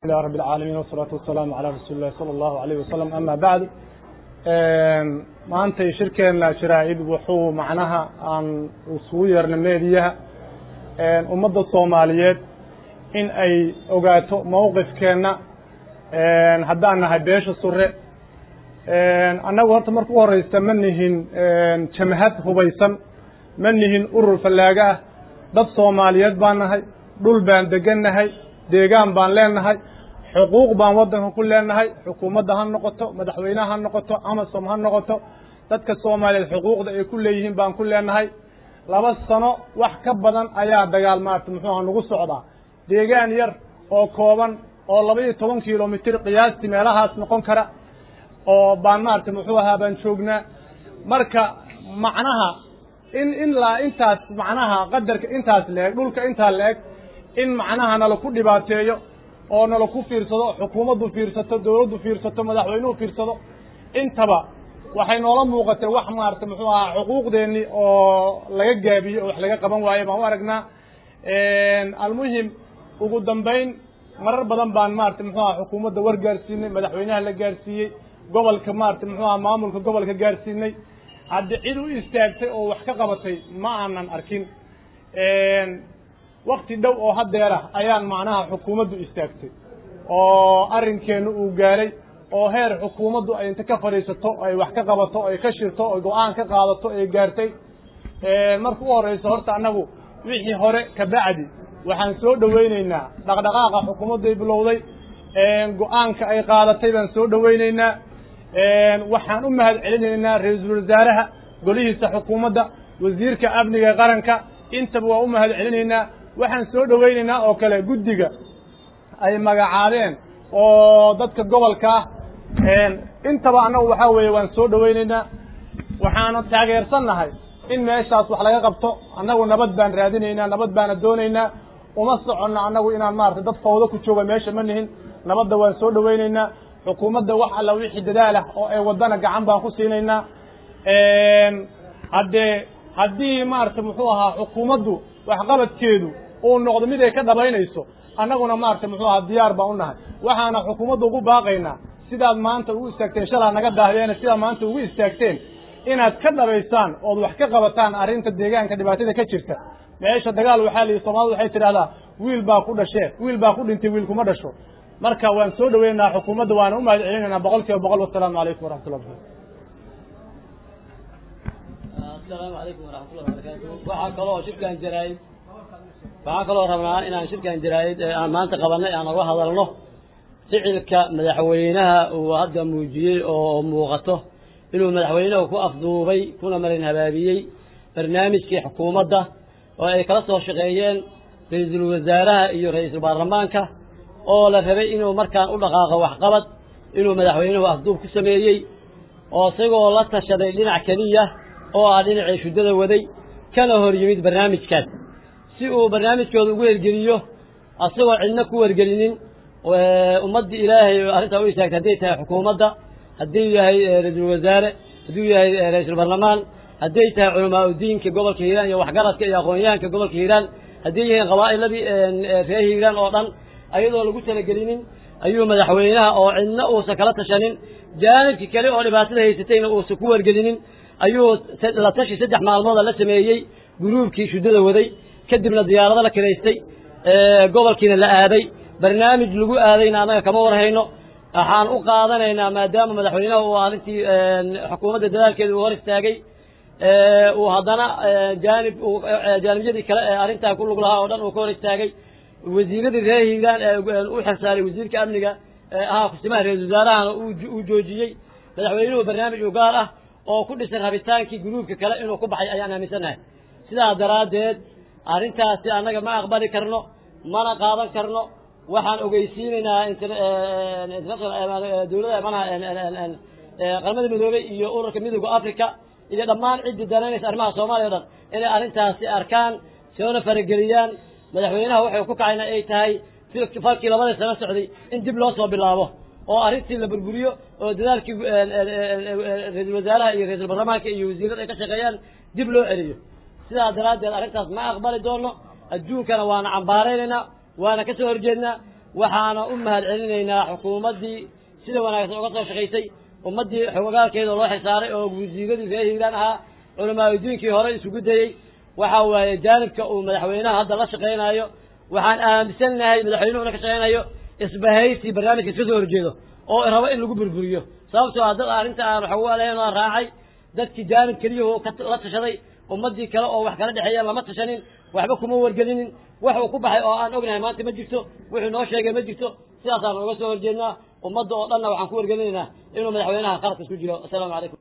لله رب العالمين والصلاة والسلام على رسول الله صلى الله عليه وسلم أما بعد maantay shirkeena sharaa'id wuxuu macnaha aan isugu yeernay meediyaha ummadda soomaaliyeed in ay ogaato mowqifkeenna haddaan nahay beesha sure annagu horta marka u horeysa ma nihin jamhad hubaysan ma nihin urur fallaaga ah dad soomaaliyeed baan nahay dhul baan degan nahay deegaan baan leenahay xuquuq baan waddanka ku leenahay xukuumadda ha noqoto madaxweyneha ha noqoto amasom ha noqoto dadka soomaaliyeed xuquuqda ay ku leeyihiin baan ku leenahay laba sano wax ka badan ayaa dagaal maarata muxuuha nagu socdaa deegaan yar oo kooban oo laba iyo toban kilomitir qiyaastii meelahaas noqon kara oo baan maarata muxuu ahaa baan joognaa marka macnaha in ilaa intaas macnaha qadarka intaas la-eg dhulka intaa la-eg in macnaha nala ku dhibaateeyo oo nala ku fiirsado xukuumaddu fiirsato dawladdu fiirsato madaxweynuhu fiirsado intaba waxay noola muuqatay wax maarata muxuu ahaa xuquuqdeennii oo laga gaabiyo oo wax laga qaban waayo baan u aragnaa almuhim ugu dambayn marar badan baan maarata muxuu aha xukuumadda war gaarsiinay madaxweynaha la gaarsiiyey gobolka maarata muxuu aha maamulka gobolka gaarsiinay haddi cid u istaagtay oo wax ka qabatay ma aanan arkin wakti dhow oo hadeerah ayaan macnaha xukuumaddu istaagtay oo arrinkeenna uu gaaray oo heer xukuumaddu ay inta ka fadhiisato ay wax ka qabato ay ka shirto ay go-aan ka qaadato ay gaartay marka u horeyso horta annagu wixii hore ka bacdi waxaan soo dhoweyneynaa dhaqdhaqaaqa xukuumadday bilowday go-aanka ay qaadatay baan soo dhoweyneynaa waxaan u mahad celinaynaa ra-iisul wasaaraha golihiisa xukuumadda wasiirka amniga qaranka intaba waa u mahad celinaynaa waxaan soo dhoweynaynaa oo kale guddiga ay magacaabeen oo dadka gobolka ah intaba annagu waxaa weeye waan soo dhoweynaynaa waxaana taageersan nahay in meeshaas wax laga qabto annagu nabad baan raadinaynaa nabad baana doonaynaa uma soconno annagu inaan maarata dad fawdo ku jooga meesha ma nihin nabadda waan soo dhoweynaynaa xukuumadda wax alla wixii dadaal ah oo ay waddana gacan baan ku siinaynaa haddee haddii maarata muxuu ahaa xukuumaddu waxqabadkeedu uu noqdo mid ay ka dhabaynayso annaguna maarata muxuu ahaa diyaar baan u nahay waxaana xukuumadda ugu baaqaynaa sidaad maanta ugu istaagteen shalaa naga daahdeena sidaad maanta ugu istaagteen inaad ka dhabaysaan ood wax ka qabataan arrinta deegaanka dhibaatada ka jirta meesha dagaal waxaa lihi soomaalida waxay tidhahdaa wiil baa ku dhashee wiil baa ku dhintay wiil kuma dhasho marka waan soo dhoweynaynaa xukuumadda waana u mahad celinaynaa boqol kiiba boqol wasalaamu calaykum waraxmatullah barkatu asalaamu calaykum waraxmatullahi barakatu waxaa kaloo shirkan jaraa'id waxaan kaloo rabnaa inaan shirkan jaraa'id aan maanta qabanay aan uga hadalno ficilka madaxweynaha uu hadda muujiyey oo muuqato inuu madaxweynuhu ku afduubay kuna marin habaabiyey barnaamijkii xukuumadda oo ay kala soo shaqeeyeen ra-iisul wasaaraha iyo ra-iisul baarlamaanka oo la rabay inuu markaan u dhaqaaqo waxqabad inuu madaxweynuhu afduub ku sameeyey oo isagoo la tashaday dhinac keliya oo ah dhinacii shuddada waday kana hor yimid barnaamijkaas si uu barnaamijkooda ugu hergeliyo asagoo cidna ku wargelinin ummaddii ilaahay arrintaa u istaagtay hadday tahay xukuumadda hadduu yahay ra-iisul wasaare hadduu yahay ra-iisul baarlamaan hadday tahay culamaa udiinka gobolka hiiraan iyo waxgaradka iyo aqoon-yahanka gobolka hiiraan hadday yihiin qabaa'iladii reer hiiraan oo dhan ayadoo lagu talagelinin ayuu madaxweynaha oo cidna uusan kala tashanin jaanibkii kale oo dhibaatada haysatayna uusan ku wargelinin ayuu la tashi saddex maalmooda la sameeyey guruubkii shuddada waday kadibna diyaarado la kiraystay gobolkiina la aaday barnaamij lagu aadayna annaga kama warhayno waxaan u qaadanaynaa maadaama madaxweynaha uu arrintii xukuumadda dadaalkeeda uu hor istaagay uu haddana jaanib jaanibyadii kale ee arrintaa ku lug lahaa oo dhan uu ka hor istaagay wasiiradii reer hiiraan ee u xirsaaray wasiirka amniga ahaa kusimaha ra-isul wasaarahana uu joojiyey madaxweynuhu barnaamij u gaar ah oo ku dhisan rabitaankii guruubka kale inuu ku baxay ayaan aaminsannahay sidaas daraaddeed arrintaasi annaga ma aqbali karno mana qaadan karno waxaan ogeysiinaynaa dowlada manaha qaramada midoobey iyo ururka midooda africa iyo dhammaan ciddii danaynaysa arrimaha soomaaliya o dhan inay arrintaasi arkaan soona farageliyaan madaxweynaha waxay ku kacayna ay tahay falkii labadii sano socday in dib loo soo bilaabo oo arrintii la burburiyo oo dadaalkii ra-iisul wasaaraha iyo ra-iisul baarlamaanka iyo wasiirada ay ka shaqeeyaan dib loo celiyo sidaa daraaddeed arrintaas ma aqbali doono adduunkana waana cambaaraynaynaa waana ka soo horjeednaa waxaana u mahad celinaynaa xukuumaddii sida wanaagsan uga soo shaqaysay ummaddii xogogaalkeeda loo xisaaray oo guudiigadii reer hiiraan ahaa culamaauddiinkii hore isugu dayey waxa waaye jaanibka uu madaxweynaha hadda la shaqaynayo waxaan aaminsannahay madaxweynuhuna ka shaqaynayo isbahaysi barnaamijka iska soo horjeedo oo rabo in lagu burburiyo sababtoo ah dad arrinta aan waxawaleyn aan raacay dadkii jaanib keliyahoo la tashaday ummaddii kale oo wax kala dhexeeyaan lama tashanin waxba kuma wargelinin wax uu ku baxay oo aan ognahay maanta ma jirto wuxuu noo sheegay ma jirto sidaasaan uga soo horjeednaa ummadda oo dhanna waxaan ku wargelinaynaa inuu madaxweynaha qaladka isku jiro assalaamu calaykum